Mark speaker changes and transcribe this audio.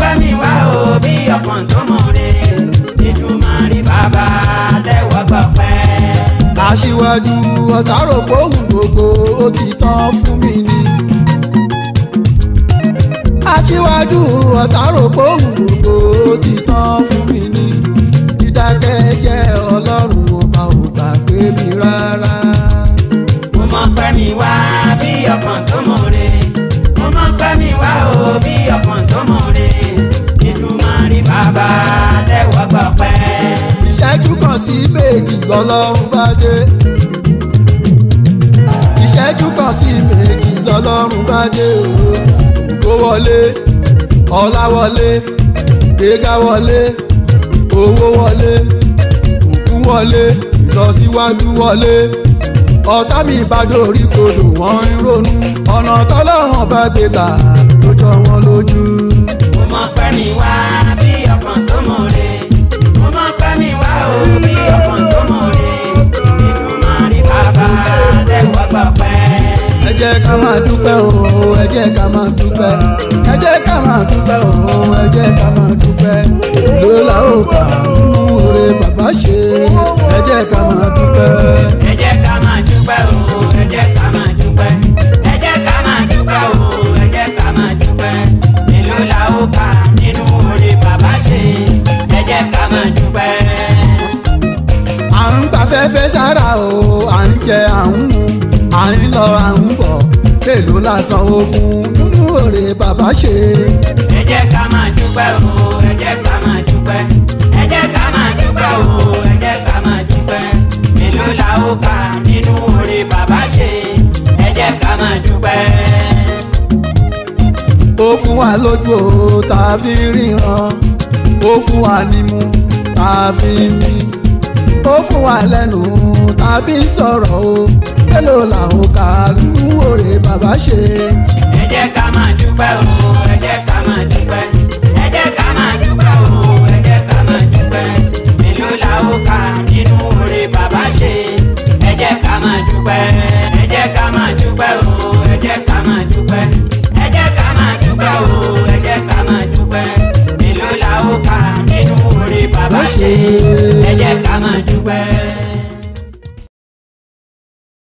Speaker 1: pẹ́ mi wá o bí ọkàn tó mọ̀ re Èdùmàrè bàbá tẹ́wọ́ gbọpẹ́.
Speaker 2: aṣíwájú ọ̀tàrò kóhùn gbogbo ó ti tán fún mi ni. aṣíwájú ọ̀tàrò kóhùn gbogbo ó ti tán fún mi ni. dídákẹ́jẹ́ ọlọ́run ọba ò gbàgbé mi rárá.
Speaker 1: mo mọ̀ pẹ́ mi wá bí ọkàn tó mọ̀ re mo mọ̀ pẹ́ mi wá o bí ọkàn tó mọ̀ re Èdùmàrè bàbá tẹ́wọ́ gbọpẹ́.
Speaker 2: ìṣẹ́jú kan sí méjì lọ́lọ́run bá dé. ìṣẹ́jú kan sí méjì lọ́lọ́run bá dé o. ògo wọlé ọlá wọlé ìgbéga wọlé owó wọlé ògùn wọlé ìlọsíwájú wọlé ọ̀tá mi bá dórí kodò wọ́n ń ronú ọ̀nà tọ́lọ́run bá gbé gbà ló jọ wọ́n lójú.
Speaker 1: mo mọ̀ pẹ́ mi wá bí ọkàn tó mọ̀ re mo mọ̀ pẹ́ mi wá o bí ọkàn tó mọ̀ re Èdùmàrè bàbá tẹ́wọ́ gbọpẹ́.
Speaker 2: ẹ jẹ́ ká máa dúpẹ́ o ẹ jẹ́ ká máa dúpẹ́ ẹ jẹ́ ká máa dúpẹ́ o ẹ jẹ́ ká máa dúpẹ́ ìlú la ó kà nínú oore bàbá ṣe ẹ jẹ́ ká máa dúpẹ́.
Speaker 1: ẹ jẹ́ ká máa dúpẹ́ o ẹ jẹ́ ká máa dúpẹ́ ẹ jẹ́ ká máa dúpẹ́ o ẹ jẹ́ ká máa dúpẹ́ èló la ó kà nínú oore bàbá ṣe ẹ jẹ́ ká máa dúpẹ́.
Speaker 2: à ń gbafẹ́fẹ́ sára o à ń jẹ à ń mu à ń lọ à ń bọ̀ èlò la sanwó fún nínú oore bàbá ṣe.
Speaker 1: ẹ jẹ́ ká máa dúpẹ́ o ẹ jẹ́ ká máa dúpẹ́ ẹ jẹ́ ká máa dúpẹ́ o ẹ jẹ́ ká máa dúpẹ́ èló la ó kà nínú oore bàbá ṣe ẹ jẹ́ ká máa dúpẹ́.
Speaker 2: ó fún wa lójú o tá a fi ríran ó fún wa nímú tá a fi mí ó fún wa lẹ́nu tá a fi sọ̀rọ̀ o mélòó làwọn kà nínú oore bàbá ṣe.
Speaker 1: ẹ jẹ́ ká máa dúpẹ́ o ẹ